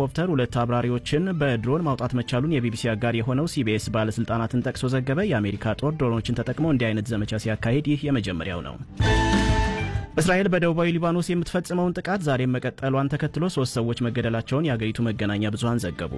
ሄሊኮፕተር ሁለት አብራሪዎችን በድሮን ማውጣት መቻሉን የቢቢሲ አጋር የሆነው ሲቢኤስ ባለስልጣናትን ጠቅሶ ዘገበ። የአሜሪካ ጦር ድሮኖችን ተጠቅሞ እንዲህ አይነት ዘመቻ ሲያካሂድ ይህ የመጀመሪያው ነው። እስራኤል በደቡባዊ ሊባኖስ የምትፈጽመውን ጥቃት ዛሬም መቀጠሏን ተከትሎ ሶስት ሰዎች መገደላቸውን የአገሪቱ መገናኛ ብዙሃን ዘገቡ።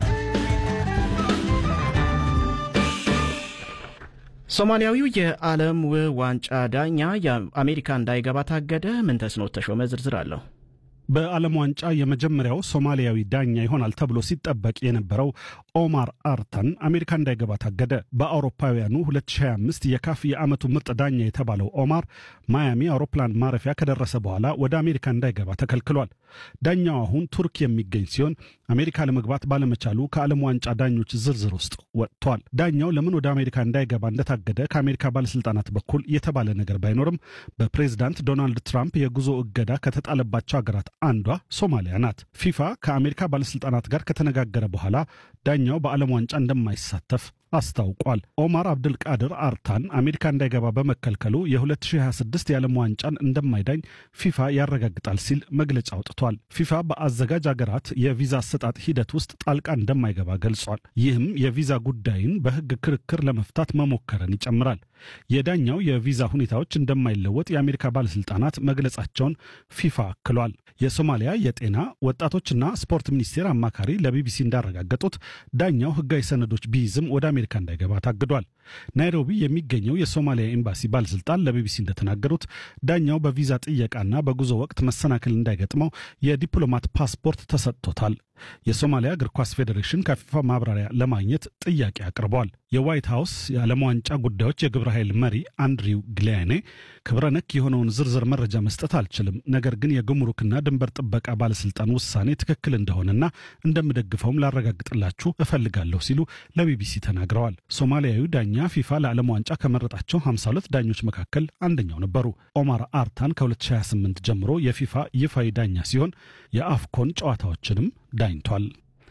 ሶማሊያዊው የዓለም ዋንጫ ዳኛ የአሜሪካ እንዳይገባ ታገደ። ምን ተስኖት ተሾመ ዝርዝር አለው። በዓለም ዋንጫ የመጀመሪያው ሶማሊያዊ ዳኛ ይሆናል ተብሎ ሲጠበቅ የነበረው ኦማር አርታን አሜሪካ እንዳይገባ ታገደ። በአውሮፓውያኑ 2025 የካፍ የዓመቱ ምርጥ ዳኛ የተባለው ኦማር ማያሚ አውሮፕላን ማረፊያ ከደረሰ በኋላ ወደ አሜሪካ እንዳይገባ ተከልክሏል። ዳኛው አሁን ቱርክ የሚገኝ ሲሆን አሜሪካ ለመግባት ባለመቻሉ ከዓለም ዋንጫ ዳኞች ዝርዝር ውስጥ ወጥቷል። ዳኛው ለምን ወደ አሜሪካ እንዳይገባ እንደታገደ ከአሜሪካ ባለስልጣናት በኩል የተባለ ነገር ባይኖርም በፕሬዝዳንት ዶናልድ ትራምፕ የጉዞ እገዳ ከተጣለባቸው ሀገራት አንዷ ሶማሊያ ናት። ፊፋ ከአሜሪካ ባለስልጣናት ጋር ከተነጋገረ በኋላ ዳኛው በዓለም ዋንጫ እንደማይሳተፍ አስታውቋል። ኦማር አብድልቃድር አርታን አሜሪካ እንዳይገባ በመከልከሉ የ2026 የዓለም ዋንጫን እንደማይዳኝ ፊፋ ያረጋግጣል ሲል መግለጫ አውጥቷል። ፊፋ በአዘጋጅ አገራት የቪዛ አሰጣጥ ሂደት ውስጥ ጣልቃ እንደማይገባ ገልጿል። ይህም የቪዛ ጉዳይን በሕግ ክርክር ለመፍታት መሞከርን ይጨምራል። የዳኛው የቪዛ ሁኔታዎች እንደማይለወጥ የአሜሪካ ባለስልጣናት መግለጻቸውን ፊፋ አክሏል። የሶማሊያ የጤና ወጣቶችና ስፖርት ሚኒስቴር አማካሪ ለቢቢሲ እንዳረጋገጡት ዳኛው ሕጋዊ ሰነዶች ቢይዝም ወደ አሜሪካ እንዳይገባ ታግዷል። ናይሮቢ የሚገኘው የሶማሊያ ኤምባሲ ባለስልጣን ለቢቢሲ እንደተናገሩት ዳኛው በቪዛ ጥየቃና በጉዞ ወቅት መሰናክል እንዳይገጥመው የዲፕሎማት ፓስፖርት ተሰጥቶታል። የሶማሊያ እግር ኳስ ፌዴሬሽን ከፊፋ ማብራሪያ ለማግኘት ጥያቄ አቅርበዋል። የዋይት ሀውስ የዓለም ዋንጫ ጉዳዮች የግብረ ኃይል መሪ አንድሪው ግሊያኔ ክብረ ነክ የሆነውን ዝርዝር መረጃ መስጠት አልችልም፣ ነገር ግን የጉምሩክና ድንበር ጥበቃ ባለስልጣን ውሳኔ ትክክል እንደሆነና እንደምደግፈውም ላረጋግጥላችሁ እፈልጋለሁ ሲሉ ለቢቢሲ ተናግረዋል። ሶማሊያዊ ዳኛ ፊፋ ለዓለም ዋንጫ ከመረጣቸው 52 ዳኞች መካከል አንደኛው ነበሩ። ኦማር አርታን ከ2028 ጀምሮ የፊፋ ይፋዊ ዳኛ ሲሆን የአፍኮን ጨዋታዎችንም ዳኝቷል።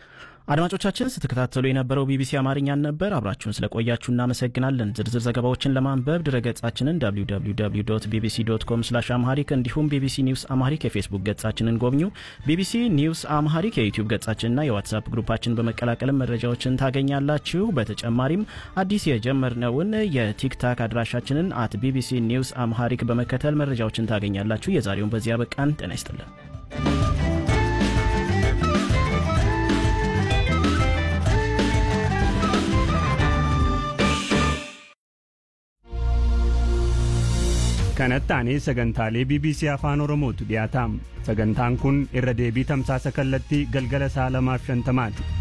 አድማጮቻችን ስትከታተሉ የነበረው ቢቢሲ አማርኛን ነበር። አብራችሁን ስለቆያችሁ እናመሰግናለን። ዝርዝር ዘገባዎችን ለማንበብ ድረገጻችንን www ቢቢሲ ዶት ኮም ስላሽ አምሃሪክ እንዲሁም ቢቢሲ ኒውስ አምሃሪክ የፌስቡክ ገጻችንን ጎብኙ። ቢቢሲ ኒውስ አምሃሪክ የዩቲዩብ ገጻችንና የዋትሳፕ ግሩፓችን በመቀላቀልም መረጃዎችን ታገኛላችሁ። በተጨማሪም አዲስ የጀመርነውን የቲክታክ አድራሻችንን አት ቢቢሲ ኒውስ አምሃሪክ በመከተል መረጃዎችን ታገኛላችሁ። የዛሬውን በዚያ በቃን። ጤና ይስጥልን። kanatti aanee sagantaalee bbc afaan oromootu dhiyaataam sagantaan kun irra deebii tamsaasa kallattii galgala sa'a lamaaf shantamaati